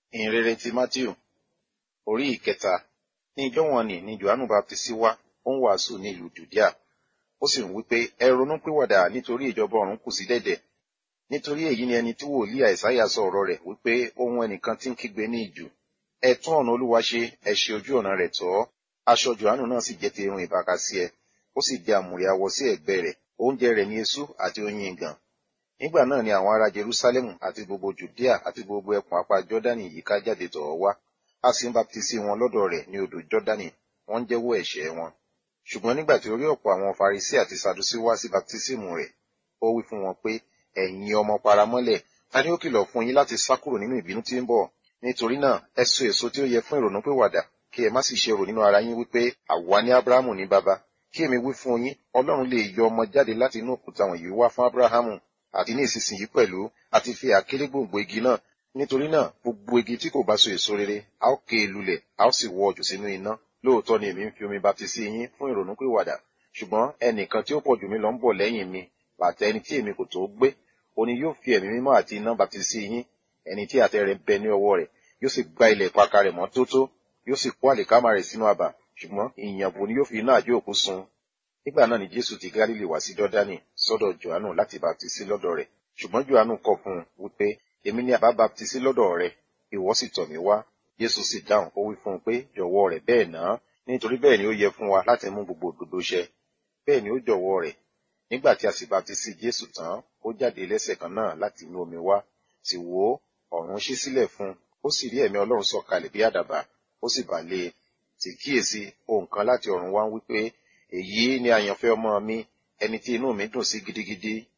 ìhìnrere ti matthew orí ìkẹta ní ìjọ wọn ni ni johannu baptisi wá ó ń wàásù ní ìlú judea ó sì ń wí pé ẹ ronú pìwàdà nítorí ìjọba ọ̀run kù sí dẹ̀dẹ̀ nítorí èyí ni ẹni tí wòlíì àìsáyà sọ ọ̀rọ̀ rẹ̀ wípé ohun ẹnìkan tí ń kígbe ní ìjù ẹ tún ọ̀nà olúwa ṣe ẹ ṣe ojú ọ̀nà rẹ̀ tọ́ aṣọ johannu náà sì jẹ́ ti irun ìbákasí ẹ ó sì di àmùrè awọ sí ẹ̀gbẹ́ rẹ̀ oúnjẹ rẹ̀ ní eṣú àti oyin ìgàn nígbà náà ni àwọn ará jerusalemu àti gbogbo judea àti gbogbo ẹkùn apá jọdani yìí ká jáde tọ̀ ọ́ wá a sì ń baptisi wọn lọ́dọ̀ rẹ̀ ní odò jọdani wọ́n ń jẹ́wọ́ ẹ̀ṣẹ̀ wọn ṣùgbọ́n nígbà tí ó rí ọ̀pọ̀ àwọn farisi àti sadusi wá sí baptisimu rẹ̀ ó wí fún wọn pé ẹ̀yin ọmọ paramọ́lẹ̀ ta ni ó kìlọ̀ fún yín láti sá kúrò nínú ìbínú tí ń bọ̀ nítorí náà ẹ so èso tí ó yẹ fún ìrònúpìwàdà kí ẹ má sì ṣe rò nínú ara yín wípé àwa ní abrahamu ní baba kí èmi wí fún yín ọlọ́run lè yọ ọmọ jáde láti inú òkúta wọ̀nyí wá fún abrahamu àti ní ìsinsìnyí pẹ̀lú àti fi àkélé gbòǹgbò igi náà nítorí náà gbogbo igi tí kò bá so èso rere a ó ké e lulẹ̀ a ó sì wọ jù sínú iná lóòótọ́ ni èmi ń fi omi baptisi yín fún ìrònúpìwàdà ṣùgbọ́n ẹnìkan tí ó pọ̀ jù mí lọ ń bọ̀ lẹ́yìn mi bàtà ẹni tí èmi kò tó gbé òní yóò fi ẹ̀mí mímọ́ àti iná baptisi yín ẹni tí àtẹ rẹ̀ bẹ ní ọwọ́ rẹ̀ yóò sì gba ilẹ̀ ìpakà rẹ̀ mọ́ tótó yóò sì kó àlìkámà rẹ̀ sínú àbà ṣùgbọ́n ìyànbó ni yóò fi iná àjò òkú sun nígbà náà ni jésù ti gálílì wá sí dọ́dánì sọ́dọ̀ johannu láti baptisi lọ́dọ̀ rẹ̀ ṣùgbọ́n johannu kọ̀ fún un wípé èmi ni àbá baptisi lọ́dọ̀ rẹ̀ ìwọ sì tọ̀ mí wá jésù sì dáhùn ó wí fún un pé jọ̀wọ́ rẹ̀ bẹ́ẹ̀ náà nítorí bẹ́ẹ̀ ni ó yẹ fún wa láti mú gbogbo òdodo ṣẹ bẹ́ẹ̀ ni ó jọ̀wọ́ rẹ̀ nígbà tí a sì baptisi jésù tán ó jáde lẹ́sẹ̀ kan náà láti inú omi wá sì wò ó ọ̀run ṣí sílẹ̀ fún un ó sì rí ẹ̀mí ọlọ́run sọ̀kalẹ̀ bí àdàbà ó sì bà lé e sì kíyèsí ohun kan láti ọ̀run wá ń wí pé èyí ni àyànfẹ́ ọmọ mi ẹni tí inú mi dùn sí gidigidi